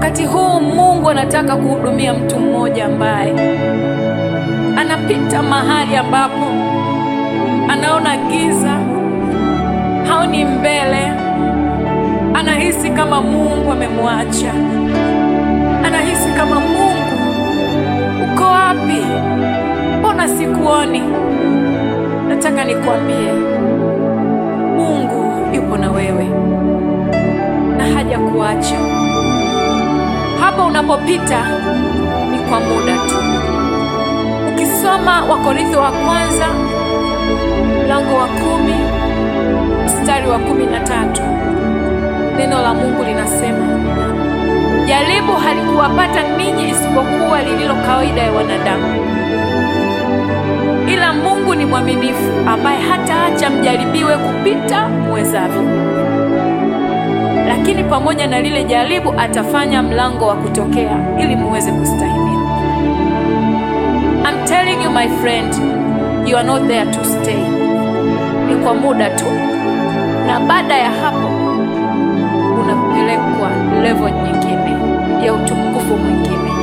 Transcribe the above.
wakati huu Mungu anataka kuhudumia mtu mmoja ambaye anapita mahali ambapo anaona giza, haoni mbele, anahisi kama Mungu amemwacha, anahisi kama Mungu, uko wapi? Mbona sikuoni? Nataka nikwambie, Mungu yupo na wewe na hajakuacha. Hapo unapopita ni kwa muda tu. Ukisoma Wakorintho wa kwanza mlango wa kumi mstari wa kumi na tatu neno la Mungu linasema, jaribu halikuwapata ninyi isipokuwa lililo kawaida ya wanadamu, ila Mungu ni mwaminifu, ambaye hataacha mjaribiwe kupita muwezavyo, lakini pamoja na lile jaribu atafanya mlango wa kutokea ili muweze kustahimili. I'm telling you my friend, you are not there to stay. Ni kwa muda tu, na baada ya hapo unapelekwa level nyingine ya utukufu mwingine.